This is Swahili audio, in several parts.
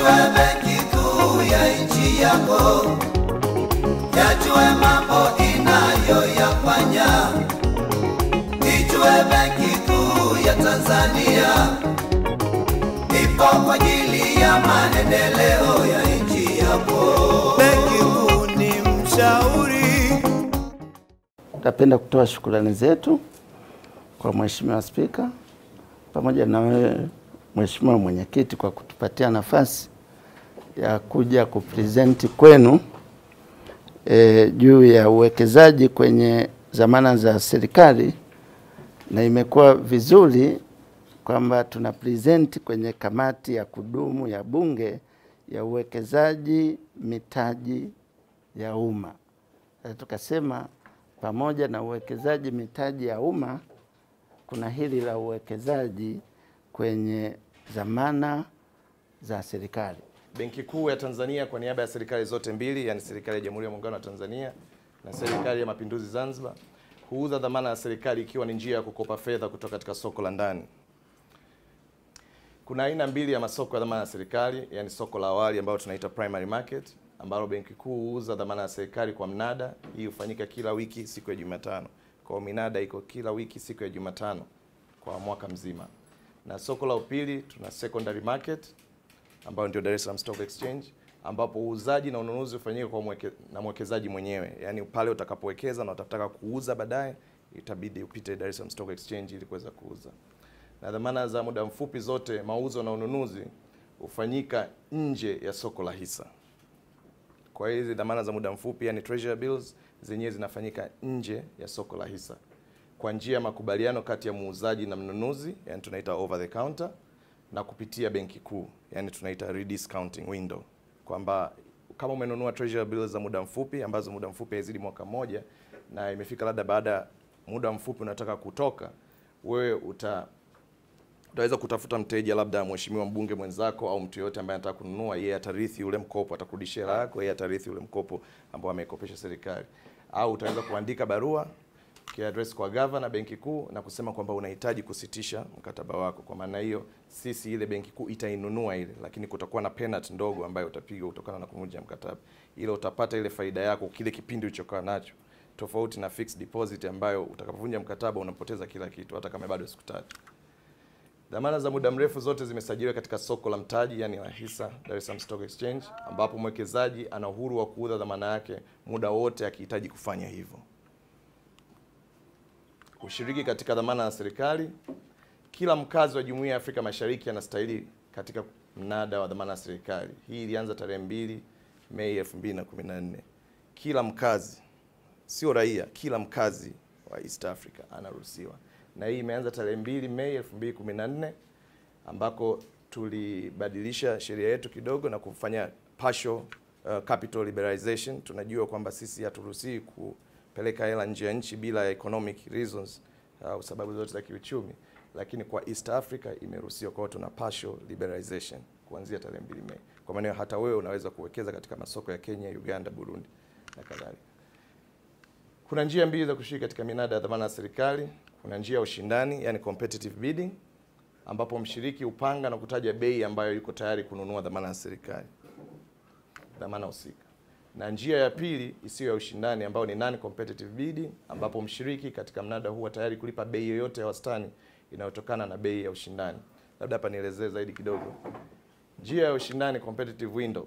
Ijue benki kuu ya nchi yako, yajue mambo inayoyafanya. Ijue benki kuu ya Tanzania ipo kwa ajili ya maendeleo ya nchi yako. Benki kuu ni mshauri Napenda kutoa shukrani zetu kwa Mheshimiwa Spika pamoja na wewe Mheshimiwa Mwenyekiti kwa kutupatia nafasi ya kuja kupresenti kwenu e, juu ya uwekezaji kwenye dhamana za serikali, na imekuwa vizuri kwamba tuna present kwenye kamati ya kudumu ya Bunge ya uwekezaji mitaji ya umma. Sasa tukasema pamoja na uwekezaji mitaji ya umma kuna hili la uwekezaji kwenye dhamana za serikali. Benki Kuu ya Tanzania kwa niaba ya serikali zote mbili, yani serikali ya Jamhuri ya Muungano wa Tanzania na serikali ya Mapinduzi Zanzibar, huuza dhamana ya serikali ikiwa ni njia ya kukopa fedha kutoka katika soko la ndani. Kuna aina mbili ya masoko ya dhamana ya serikali, yani soko la awali ambalo tunaita primary market, ambalo Benki Kuu huuza dhamana ya serikali kwa mnada. Hii hufanyika kila wiki siku ya Jumatano. Kwa hiyo minada iko kila wiki siku ya Jumatano kwa mwaka mzima. Na soko la upili tuna secondary market ambayo ndio Dar es Salaam Stock Exchange ambapo uuzaji na ununuzi hufanyika kwa mweke, na mwekezaji mwenyewe, yaani pale utakapowekeza na utataka kuuza baadaye, itabidi upite Dar es Salaam Stock Exchange ili kuweza kuuza. Na dhamana za muda mfupi zote, mauzo na ununuzi hufanyika nje ya soko la hisa. Kwa hiyo hizi dhamana za muda mfupi, yani treasury bills, zenyewe zinafanyika nje ya soko la hisa kwa njia ya makubaliano kati ya muuzaji na mnunuzi, yani tunaita over the counter na kupitia benki kuu, yani tunaita rediscounting window, kwamba kama umenunua treasury bills za muda mfupi ambazo muda mfupi haizidi mwaka mmoja na imefika labda baada ya muda mfupi unataka kutoka, wewe uta utaweza kutafuta mteja, labda mheshimiwa mbunge mwenzako au mtu yoyote ambaye anataka kununua, yeye atarithi ule mkopo, atakurudishia hela yako, yeye atarithi ule mkopo ambao ameikopesha serikali, au utaweza kuandika barua kiaddress kwa gavana benki kuu na kusema kwamba unahitaji kusitisha mkataba wako. Kwa maana hiyo, sisi ile benki kuu itainunua ile, lakini kutakuwa na penalty ndogo ambayo utapigwa kutokana na kuvunja mkataba, ila utapata ile faida yako kile kipindi ulichokaa nacho, tofauti na fixed deposit ambayo utakapovunja mkataba unapoteza kila kitu, hata kama bado siku tatu. Dhamana za muda mrefu zote zimesajiliwa katika soko la mtaji, yani la hisa, Dar es Salaam Stock Exchange, ambapo mwekezaji ana uhuru wa kuuza dhamana yake muda wote akihitaji kufanya hivyo. Kushiriki katika dhamana ya serikali, kila mkazi wa Jumuiya ya Afrika Mashariki anastahili katika mnada wa dhamana ya serikali. Hii ilianza tarehe mbili Mei 2014. Kila mkazi, sio raia, kila mkazi wa East Africa anaruhusiwa na hii imeanza tarehe mbili Mei 2014 ambako tulibadilisha sheria yetu kidogo na kufanya partial uh, capital liberalization. Tunajua kwamba sisi haturuhusiwi kupeleka hela nje ya nchi bila economic reasons au uh, sababu zote za kiuchumi, lakini kwa East Africa imeruhusiwa. Kwa hiyo tuna partial liberalization kuanzia tarehe mbili Mei. Kwa maana hata wewe unaweza kuwekeza katika masoko ya Kenya, Uganda, Burundi na kadhalika. Kuna njia mbili za kushiriki katika minada ya dhamana ya serikali. Kuna njia ya ushindani, yani competitive bidding, ambapo mshiriki upanga na kutaja bei ambayo yuko tayari kununua dhamana ya serikali, dhamana husika, na njia ya pili isiyo ya ushindani, ambayo ni non competitive bidding, ambapo mshiriki katika mnada huwa tayari kulipa bei yoyote ya wastani inayotokana na bei ya ushindani. Labda hapa nielezee zaidi kidogo. Njia ya ushindani competitive window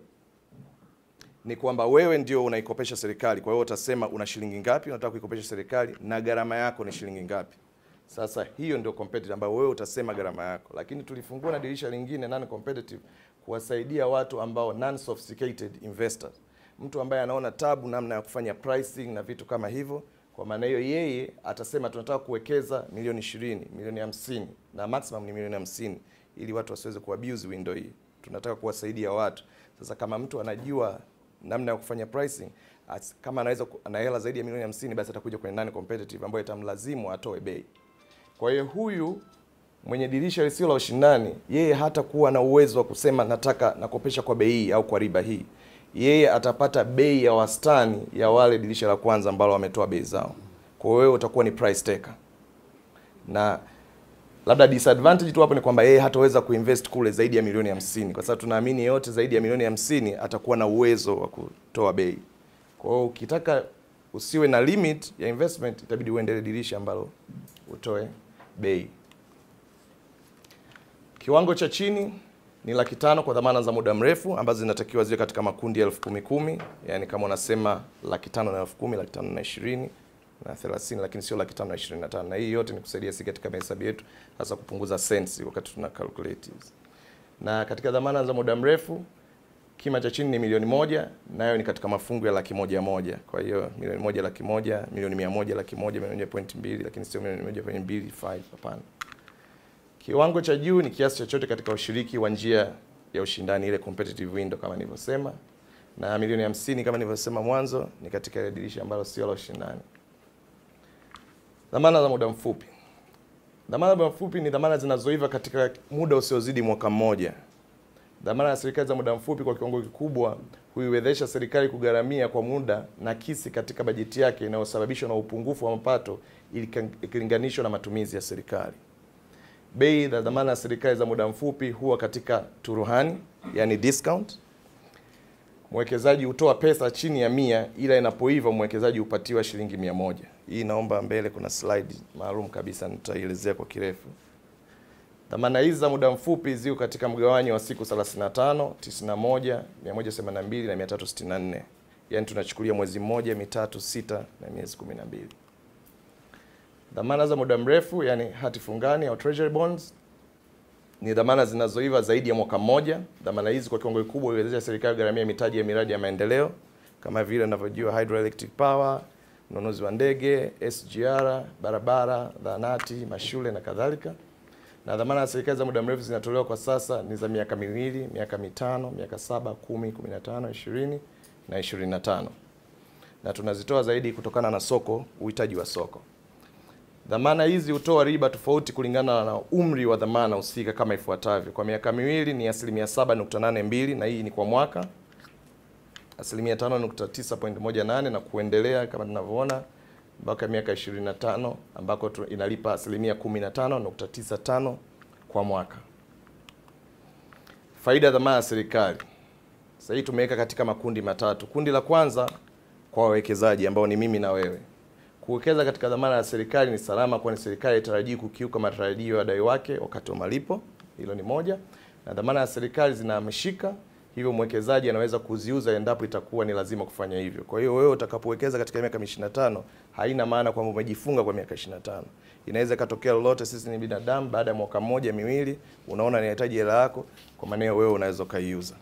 ni kwamba wewe ndio unaikopesha serikali. Kwa hiyo utasema una shilingi ngapi unataka kuikopesha serikali na gharama yako ni shilingi ngapi. Sasa hiyo ndio competitive ambayo wewe utasema gharama yako, lakini tulifungua na dirisha lingine non competitive kuwasaidia watu ambao non sophisticated investors, mtu ambaye anaona tabu namna ya kufanya pricing na vitu kama hivyo. Kwa maana hiyo, yeye atasema tunataka kuwekeza milioni ishirini, milioni hamsini na maximum ni milioni hamsini ili watu wasiweze kuabuse window hii. Tunataka kuwasaidia watu. Sasa kama mtu anajua namna ya kufanya pricing as, kama anaweza ana hela zaidi ya milioni 50 basi atakuja kwenye non competitive ambayo itamlazimu atoe bei. Kwa hiyo huyu mwenye dirisha lisilo la ushindani, yeye hata kuwa na uwezo wa kusema nataka nakopesha kwa bei hii au kwa riba hii. Yeye atapata bei ya wastani ya wale dirisha la kwanza ambalo wametoa bei zao. Kwa hiyo wewe utakuwa ni price taker. Na Labda disadvantage tu hapo ni kwamba yeye hataweza kuinvest kule zaidi ya milioni hamsini kwa sababu tunaamini yeyote zaidi ya milioni hamsini atakuwa na uwezo wa kutoa bei. Kwa hiyo ukitaka usiwe na limit ya investment, itabidi uendelee dirisha ambalo utoe bei. Kiwango cha chini ni laki tano kwa dhamana za muda mrefu ambazo zinatakiwa ziwe katika makundi ya elfu kumi kumi, yani kama unasema laki tano na elfu kumi, laki tano na ishirini na 30 lakini sio laki tano na ishirini na tano. Na hii yote ni kusaidia sisi katika mahesabu yetu, hasa kupunguza sensi wakati tuna calculate hizi. Na katika dhamana za muda mrefu kima cha chini ni milioni moja, nayo ni katika mafungu ya laki moja moja. Kwa hiyo milioni moja laki moja, milioni mia moja laki moja, milioni moja point mbili, lakini sio milioni moja point mbili five, hapana. Kiwango cha juu ni kiasi chochote katika ushiriki wa njia ya ushindani, ile competitive window kama nilivyosema, na milioni hamsini kama nilivyosema mwanzo ni katika ile dirisha ambalo sio la ushindani. Dhamana za muda mfupi. Dhamana za muda mfupi ni dhamana zinazoiva katika muda usiozidi mwaka mmoja. Dhamana ya serikali za muda mfupi kwa kiwango kikubwa huiwezesha serikali kugharamia kwa muda nakisi katika bajeti yake inayosababishwa na upungufu wa mapato ikilinganishwa na matumizi ya serikali. Bei za dhamana ya serikali za muda mfupi huwa katika turuhani, yani discount. Mwekezaji hutoa pesa chini ya mia, ila inapoiva mwekezaji hupatiwa shilingi mia moja. Hii naomba mbele, kuna slide maalum kabisa nitaielezea kwa kirefu. Dhamana hizi za muda mfupi ziko katika mgawanyo wa siku 35, 91, 182 na 364. Yaani tunachukulia mwezi mmoja, mitatu, sita na miezi 12. Dhamana za muda mrefu, yani hati fungani au treasury bonds ni dhamana zinazoiva zaidi ya mwaka mmoja. Dhamana hizi kwa kiwango kikubwa huiwezesha serikali kugharamia mitaji ya miradi ya maendeleo kama vile unavyojua hydroelectric power, ununuzi wa ndege, SGR, barabara, zahanati, mashule na kadhalika. Na dhamana za serikali za muda mrefu zinatolewa kwa sasa ni za miaka miwili, miaka mitano, miaka saba, kumi, kumi na tano, ishirini na ishirini na tano, na tunazitoa zaidi kutokana na soko, uhitaji wa soko. Dhamana hizi hutoa riba tofauti kulingana na umri wa dhamana husika kama ifuatavyo. Kwa miaka miwili ni asilimia 7.82 na hii ni kwa mwaka, asilimia 5.9.18 na kuendelea kama tunavyoona mpaka miaka 25 ambako tu- inalipa asilimia 15.95 kwa mwaka. Faida ya dhamana ya serikali. Sasa hii tumeweka katika makundi matatu. Kundi la kwanza kwa wawekezaji ambao ni mimi na wewe. Kuwekeza katika dhamana ya serikali ni salama, kwani serikali haitarajii kukiuka matarajio ya wadai wake wakati wa malipo. Hilo ni moja, na dhamana ya serikali zinahamishika, hivyo mwekezaji anaweza kuziuza endapo itakuwa ni lazima kufanya hivyo. Kwa hiyo wewe utakapowekeza katika miaka 25 haina maana kwamba umejifunga kwa miaka 25. Inaweza ikatokea lolote, sisi ni binadamu, baada ya mwaka mmoja miwili, unaona inahitaji hela yako, kwa maana wewe unaweza ukaiuza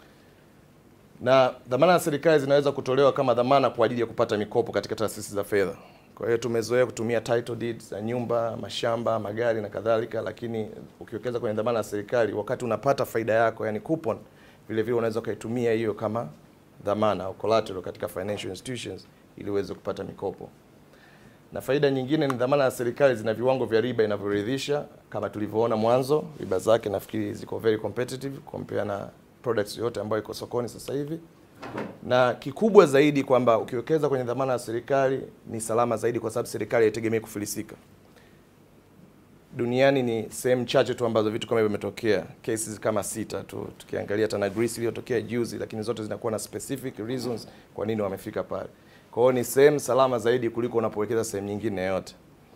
na dhamana ya serikali zinaweza kutolewa kama dhamana kwa ajili ya kupata mikopo katika taasisi za fedha. Kwa hiyo tumezoea kutumia title deeds za nyumba, mashamba, magari na kadhalika, lakini ukiwekeza kwenye dhamana ya serikali, wakati unapata faida yako, yani coupon, vile vile unaweza ukaitumia hiyo kama dhamana au collateral katika financial institutions ili uweze kupata mikopo. Na faida nyingine ni dhamana ya serikali zina viwango vya riba inavyoridhisha, kama tulivyoona mwanzo, riba zake nafikiri ziko very competitive compare na products yote ambayo iko sokoni sasa hivi, na kikubwa zaidi kwamba ukiwekeza kwenye dhamana ya serikali ni salama zaidi, kwa sababu serikali haitegemei kufilisika. Duniani ni sehemu chache tu ambazo vitu kama hivyo vimetokea, cases kama sita tu, tukiangalia hata na Greece iliyotokea juzi, lakini zote zinakuwa na specific reasons kwa nini wamefika pale. Kwa hiyo ni sehemu salama zaidi kuliko unapowekeza sehemu nyingine yoyote.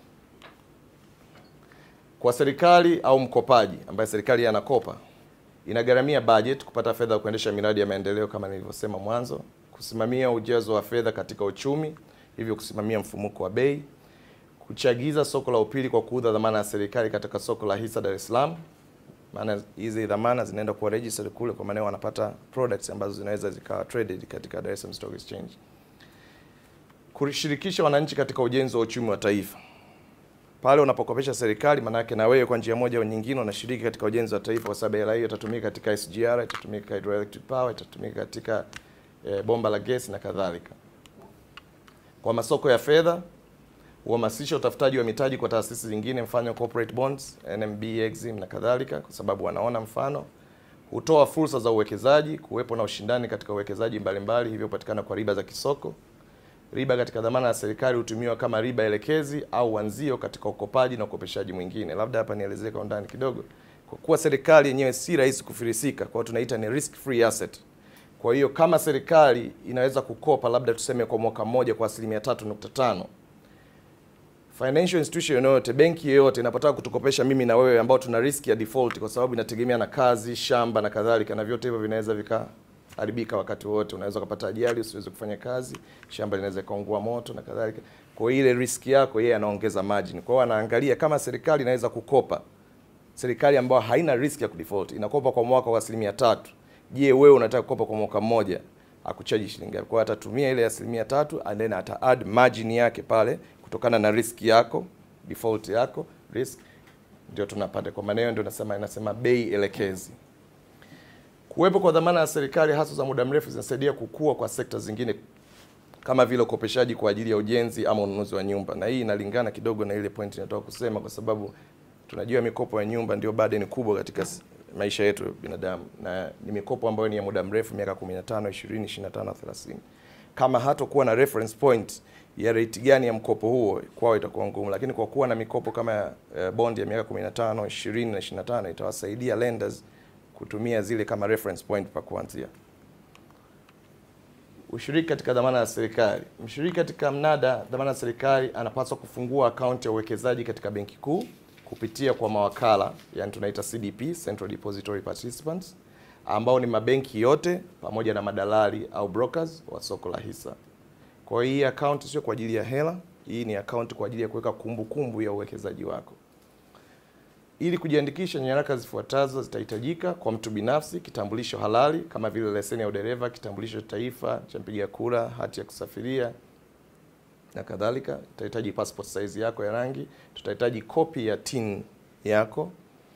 Kwa serikali au mkopaji ambaye serikali anakopa inagharamia budget kupata fedha ya kuendesha miradi ya maendeleo kama nilivyosema mwanzo, kusimamia ujazo wa fedha katika uchumi, hivyo kusimamia mfumuko wa bei, kuchagiza soko la upili kwa kuuza dhamana ya serikali katika soko la hisa Dar es Salaam, maana hizi dhamana zinaenda kuwa registered kule, kwa maana wanapata products ambazo zinaweza zikawa traded katika Dar es Salaam Stock Exchange, kushirikisha wananchi katika ujenzi wa uchumi wa taifa pale unapokopesha serikali, maana yake na wewe kwa njia moja au nyingine unashiriki katika ujenzi wa taifa, kwa sababu hela hiyo itatumika katika SGR, itatumika hydroelectric power, itatumika katika e, bomba la gesi na kadhalika. Kwa masoko ya fedha, uhamasisha utafutaji wa mitaji kwa taasisi zingine, mfano corporate bonds, NMB, Exim na kadhalika, kwa sababu wanaona mfano. Hutoa fursa za uwekezaji, kuwepo na ushindani katika uwekezaji mbalimbali, hivyo kupatikana kwa riba za kisoko Riba katika dhamana ya serikali hutumiwa kama riba elekezi au wanzio katika ukopaji na ukopeshaji mwingine. Labda hapa nielezee kwa undani kidogo. Kwa kuwa serikali yenyewe si rahisi kufirisika, kwa hiyo tunaita ni risk free asset. Kwa hiyo kama serikali inaweza kukopa labda tuseme kwa mwaka mmoja kwa asilimia tatu nukta tano financial institution yoyote, benki yoyote inapotaka kutukopesha mimi na wewe ambao tuna risk ya default, kwa sababu inategemea na kazi, shamba na kadhalika, na vyote hivyo vinaweza vikaharibika wakati wote. Unaweza kupata ajali, usiweze kufanya kazi, shamba linaweza kaungua moto na kadhalika. Kwa hiyo ile risk yako yeye anaongeza margin. Kwa hiyo anaangalia kama serikali inaweza kukopa, serikali ambayo haina risk ya kudefault inakopa kwa mwaka wa asilimia tatu. Je, wewe unataka kukopa kwa mwaka mmoja akuchaji shilingi ngapi? Kwa hiyo atatumia ile asilimia tatu and then ata add margin yake pale kutokana na risk yako default yako risk, ndio tunapata. Kwa maana hiyo ndio nasema inasema bei elekezi. Kuwepo kwa dhamana ya serikali hasa za muda mrefu zinasaidia kukua kwa sekta zingine kama vile ukopeshaji kwa ajili ya ujenzi ama ununuzi wa nyumba, na hii inalingana kidogo na ile point ninatoka kusema, kwa sababu tunajua mikopo ya nyumba ndio burden kubwa katika s- maisha yetu ya binadamu, na ni mikopo ambayo ni ya muda mrefu, miaka 15, 20, 25, 30. Kama hatakuwa na reference point ya rate gani ya mkopo huo, kwao itakuwa ngumu, lakini kwa kuwa na mikopo kama ya eh, bond ya miaka 15, 20 na 25 itawasaidia lenders kutumia zile kama reference point pa kuanzia. Ushiriki katika dhamana ya serikali. Mshiriki katika mnada dhamana ya serikali anapaswa kufungua akaunti ya uwekezaji katika benki kuu kupitia kwa mawakala, yani tunaita CDP, Central Depository Participants, ambao ni mabenki yote pamoja na madalali au brokers wa soko la hisa. Kwa hiyo hii akaunti sio kwa ajili ya hela, hii ni akaunti kwa ajili ya kuweka kumbukumbu ya uwekezaji wako. Ili kujiandikisha, nyaraka zifuatazo zitahitajika kwa mtu binafsi: kitambulisho halali kama vile leseni ya udereva, kitambulisho cha taifa cha mpiga kura, hati ya kusafiria na kadhalika. Tutahitaji passport size yako ya rangi, tutahitaji kopi ya TIN yako,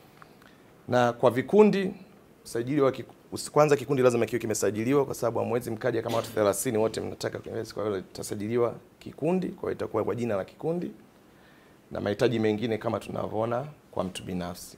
na kwa vikundi usajili wa kiku, usi- kwanza kikundi lazima kiwe kimesajiliwa, kwa sababu hamwezi mkaja kama watu 30 wote mnataka kuinvest. Kwa hiyo itasajiliwa kikundi, kwa hiyo itakuwa kwa jina la kikundi na mahitaji mengine kama tunavyoona kwa mtu binafsi.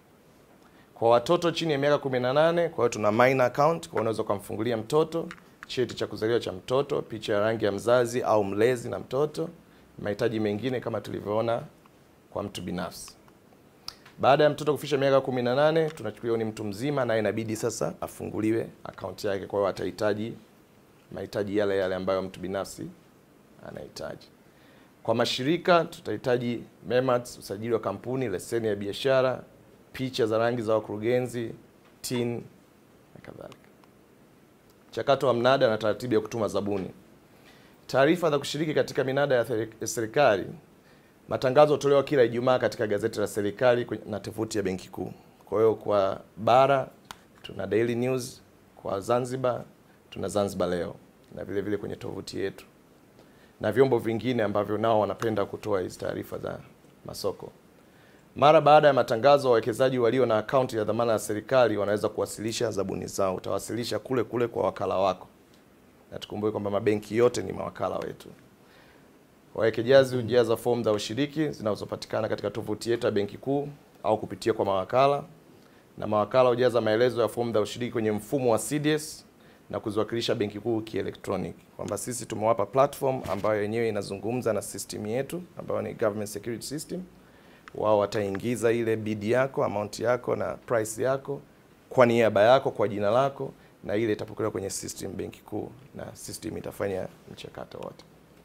Kwa watoto chini ya miaka 18, kwa hiyo tuna minor account, kwa hiyo unaweza kumfungulia mtoto, cheti cha kuzaliwa cha mtoto, picha ya rangi ya mzazi au mlezi na mtoto, mahitaji mengine kama tulivyoona kwa mtu binafsi. Baada ya mtoto kufikisha miaka 18, tunachukulia ni mtu mzima na inabidi sasa afunguliwe akaunti yake, kwa hiyo atahitaji mahitaji yale yale ambayo mtu binafsi anahitaji. Kwa mashirika tutahitaji MEMATS, usajili wa kampuni, leseni ya biashara, picha za rangi za wakurugenzi, TIN na kadhalika. Mchakato wa mnada na taratibu ya kutuma zabuni. Taarifa za kushiriki katika minada ya theri- ya serikali. Matangazo hutolewa kila Ijumaa katika gazeti la serikali kwenye- na tovuti ya Benki Kuu. Kwa hiyo kwa bara tuna Daily News, kwa Zanzibar tuna Zanzibar Leo na vile vile kwenye tovuti yetu na vyombo vingine ambavyo nao wanapenda kutoa hizi taarifa za masoko. Mara baada ya matangazo, wawekezaji walio na akaunti ya dhamana ya serikali wanaweza kuwasilisha zabuni zao. Utawasilisha kule kule kwa wakala wako, na tukumbuke kwamba mabenki yote ni mawakala wetu. Wawekezaji hujaza fomu za ushiriki zinazopatikana katika tovuti yetu ya Benki Kuu au kupitia kwa mawakala, na mawakala hujaza maelezo ya fomu za ushiriki kwenye mfumo wa CDS na kuziwakilisha Benki Kuu kielektroniki, kwamba sisi tumewapa platform ambayo yenyewe inazungumza na system yetu ambayo ni Government Security System. Wao wataingiza ile bid yako, amount yako na price yako kwa niaba yako, kwa jina lako, na ile itapokelewa kwenye system Benki Kuu na system itafanya mchakato wote.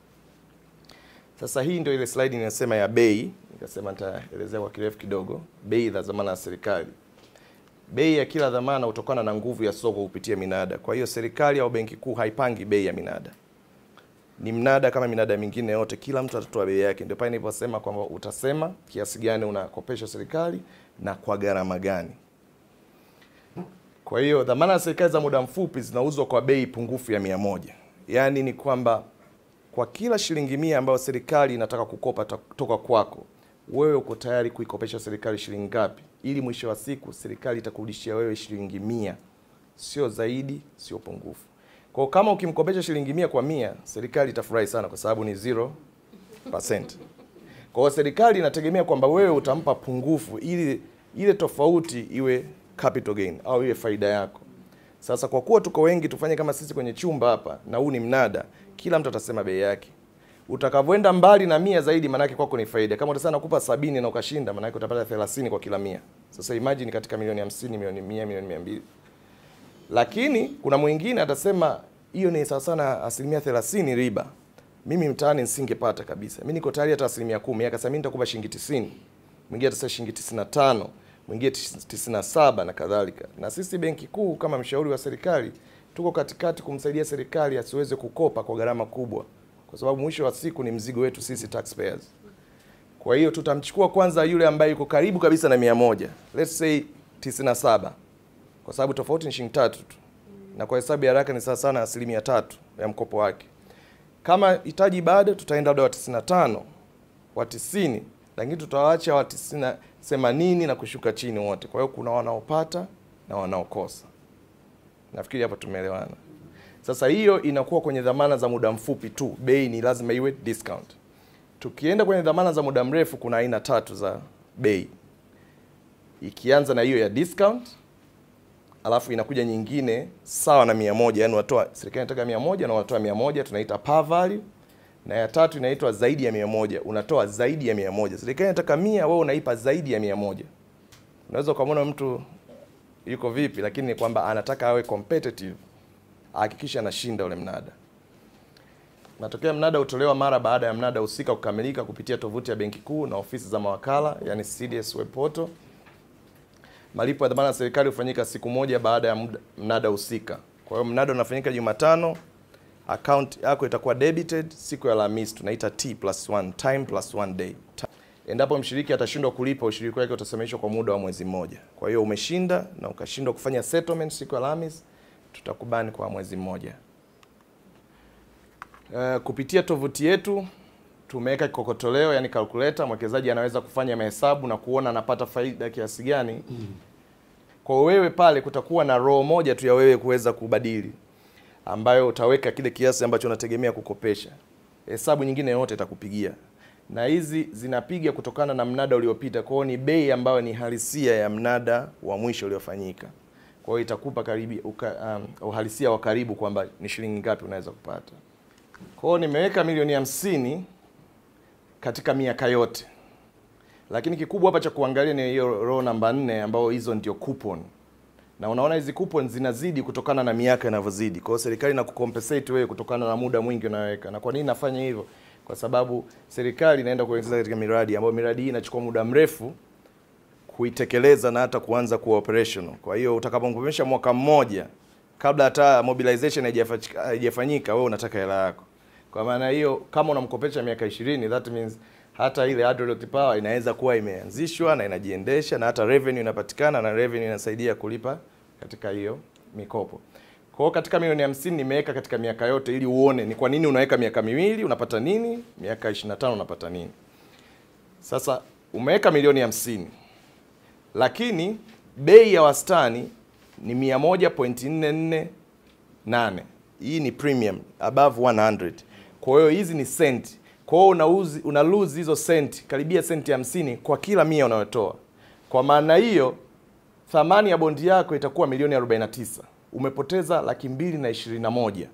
Sasa hii ndio ile slide inasema ya bei, nikasema nitaelezea kwa kirefu kidogo bei za dhamana ya serikali. Bei ya kila dhamana hutokana na nguvu ya soko kupitia minada. Kwa hiyo serikali au benki kuu haipangi bei ya minada, ni mnada kama minada mingine yote, kila mtu atatoa bei yake. Ndio pale niliposema kwamba utasema kiasi gani unakopesha serikali na kwa gharama gani. Kwa hiyo dhamana ya serikali za muda mfupi zinauzwa kwa bei pungufu ya mia moja. Yaani ni kwamba kwa kila shilingi mia ambayo serikali inataka kukopa ta- kutoka kwako, wewe uko tayari kuikopesha serikali shilingi ngapi, ili mwisho wa siku serikali itakurudishia wewe shilingi mia, sio zaidi, sio pungufu. Kwa hiyo kama ukimkopesha shilingi mia kwa mia, serikali itafurahi sana, kwa sababu ni 0%. Kwa hiyo serikali inategemea kwamba wewe utampa pungufu ili ile tofauti iwe capital gain au iwe faida yako. Sasa kwa kuwa tuko wengi, tufanye kama sisi kwenye chumba hapa, na huu ni mnada, kila mtu atasema bei yake. Utakavyoenda mbali na mia zaidi, maanake kwako ni faida. Kama utasema nakupa sabini na ukashinda, maanake utapata 30 kwa kila mia. Sasa imagine katika milioni 50, milioni 100, milioni 200. Lakini kuna mwingine atasema hiyo ni sawa sana asilimia 30 riba. Mimi mtaani nisingepata kabisa. Mimi niko tayari hata asilimia kumi. Akasema mimi nitakupa shilingi 90. Mwingine atasema shilingi 95, mwingine 97 na kadhalika. Na sisi Benki Kuu kama mshauri wa serikali tuko katikati kumsaidia serikali asiweze kukopa kwa gharama kubwa, kwa sababu mwisho wa siku ni mzigo wetu sisi taxpayers. Kwa hiyo tutamchukua kwanza yule ambaye yuko karibu kabisa na mia moja, let's say 97, kwa sababu tofauti ni shilingi tatu tu, na kwa hesabu ya haraka ni sawa sana asilimia tatu ya mkopo wake. Kama hitaji bado, tutaenda labda wa 95 wa 90, lakini tutawaacha wa 90 80 na kushuka chini wote. Kwa hiyo kuna wanaopata na wanaokosa. Nafikiri hapa tumeelewana. Sasa hiyo inakuwa kwenye dhamana za muda mfupi tu, bei ni lazima iwe discount. Tukienda kwenye dhamana za muda mrefu, kuna aina tatu za bei, ikianza na hiyo ya discount, alafu inakuja nyingine sawa na mia moja, yani unatoa serikali inataka mia moja na unatoa mia moja, tunaita par value, na ya tatu inaitwa zaidi ya mia moja, unatoa zaidi ya mia moja. Serikali inataka mia, wewe unaipa zaidi ya mia moja. Unaweza ukamwona mtu yuko vipi, lakini ni kwamba anataka awe competitive, ahakikishe anashinda ule mnada. Matokeo ya mnada hutolewa mara baada ya mnada husika kukamilika kupitia tovuti ya Benki Kuu na ofisi za mawakala, yani CDS web portal. Malipo ya dhamana ya serikali hufanyika siku moja baada ya muda- mnada husika. Kwa hiyo mnada unafanyika Jumatano, account yako itakuwa debited siku ya Alhamisi, tunaita T plus one, time plus one day. Ta- Endapo mshiriki atashindwa kulipa, ushiriki wake utasimamishwa kwa muda wa mwezi mmoja. Kwa hiyo umeshinda na ukashindwa kufanya settlement siku ya Alhamisi, tutakubani kwa mwezi mmoja. Uh, kupitia tovuti yetu tumeweka kikokotoleo, yani calculator. Mwekezaji anaweza kufanya mahesabu na kuona anapata faida kiasi gani. Kwa wewe pale kutakuwa na row moja tu ya wewe kuweza kubadili, ambayo utaweka kile kiasi ambacho unategemea kukopesha. Hesabu nyingine yote itakupigia, na hizi zinapiga kutokana na mnada uliopita. Kwa hiyo ni bei ambayo ni halisia ya mnada wa mwisho uliofanyika. Kwa hiyo itakupa karibi, uka, um, uhalisia wa karibu kwamba ni shilingi ngapi unaweza kupata. Kwa hiyo nimeweka milioni hamsini katika miaka yote, lakini kikubwa hapa cha kuangalia ni hiyo row namba nne, ambao hizo ndio coupon, na unaona hizi coupon zinazidi kutokana na miaka inavyozidi. Kwa hiyo serikali inakucompensate wewe kutokana na muda mwingi unaweka. Na kwa nini nafanya hivyo? Kwa sababu serikali inaenda kuwekeza katika miradi ambayo miradi hii inachukua muda mrefu kuitekeleza na hata kuanza kuwa operational. Kwa hiyo utakapomkomesha mwaka mmoja kabla hata mobilization haijafa- haijafanyika, wewe unataka hela yako. Kwa maana hiyo, kama unamkopesha miaka 20, that means hata ile hydraulic power inaweza kuwa imeanzishwa na inajiendesha na hata revenue inapatikana na revenue inasaidia kulipa katika hiyo mikopo. Kwa hiyo katika milioni 50 nimeweka katika miaka yote ili uone ni kwa nini unaweka miaka miwili unapata nini, miaka 25 unapata nini. Sasa umeweka milioni 50 lakini bei ya wastani ni 100.448. Hii ni premium above 100. Kwa hiyo hizi ni senti. Kwa hiyo unauzi una lose hizo senti karibia senti 50 kwa kila mia unayotoa. Kwa maana hiyo thamani ya bondi yako itakuwa milioni 49. Umepoteza laki mbili na ishirini na moja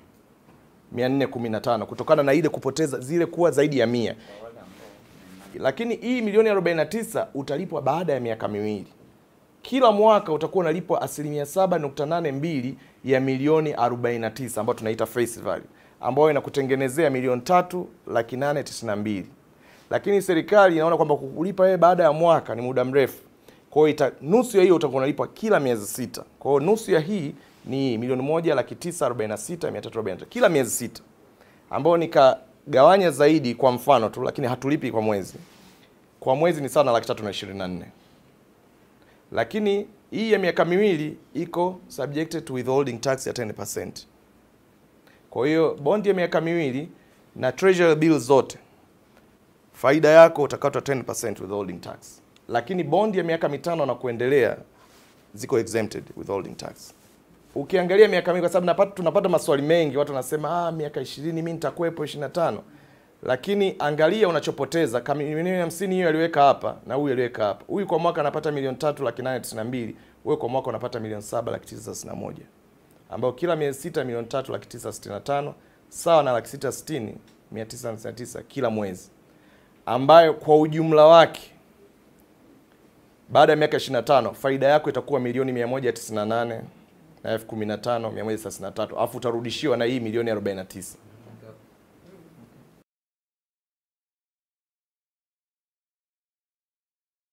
415 kutokana na ile kupoteza zile kuwa zaidi ya mia lakini hii milioni 49 utalipwa baada ya miaka miwili. Kila mwaka utakuwa unalipwa asilimia 7.82 ya milioni 49 ambayo tunaita face value, ambayo inakutengenezea milioni tatu laki nane tisini na mbili. Lakini serikali inaona kwamba kukulipa wewe baada ya mwaka ni muda mrefu, kwa hiyo ita- nusu ya hiyo utakuwa unalipwa kila miezi sita. Kwa hiyo nusu ya hii ni milioni moja laki tisa arobaini na sita mia tatu arobaini na tatu kila miezi sita ambayo nikagawanya zaidi kwa mfano tu, lakini hatulipi kwa mwezi. Kwa mwezi ni sawa na laki tatu na ishirini na nne lakini hii ya miaka miwili iko subjected to withholding tax ya 10%. Kwa hiyo bondi ya miaka miwili na treasury bills zote faida yako utakatwa 10% withholding tax, lakini bondi ya miaka mitano na kuendelea ziko exempted withholding tax. Ukiangalia miaka mingi, kwa sababu napata, tunapata maswali mengi, watu wanasema ah, miaka 20 mimi nitakuwepo 25, lakini angalia unachopoteza. Kama milioni hamsini hiyo aliweka hapa na huyu aliweka hapa, huyu kwa mwaka anapata milioni tatu laki nane tisini na mbili wewe kwa mwaka unapata milioni saba laki tisa thelathini na moja ambayo kila miezi sita milioni tatu laki tisa sitini na tano sawa na laki sita sitini mia tisa hamsini na tisa kila mwezi, ambayo kwa ujumla wake baada ya miaka 25 faida yako itakuwa milioni 198 na elfu kumi na tano mia moja thelathini na tatu alafu utarudishiwa na hii milioni 49.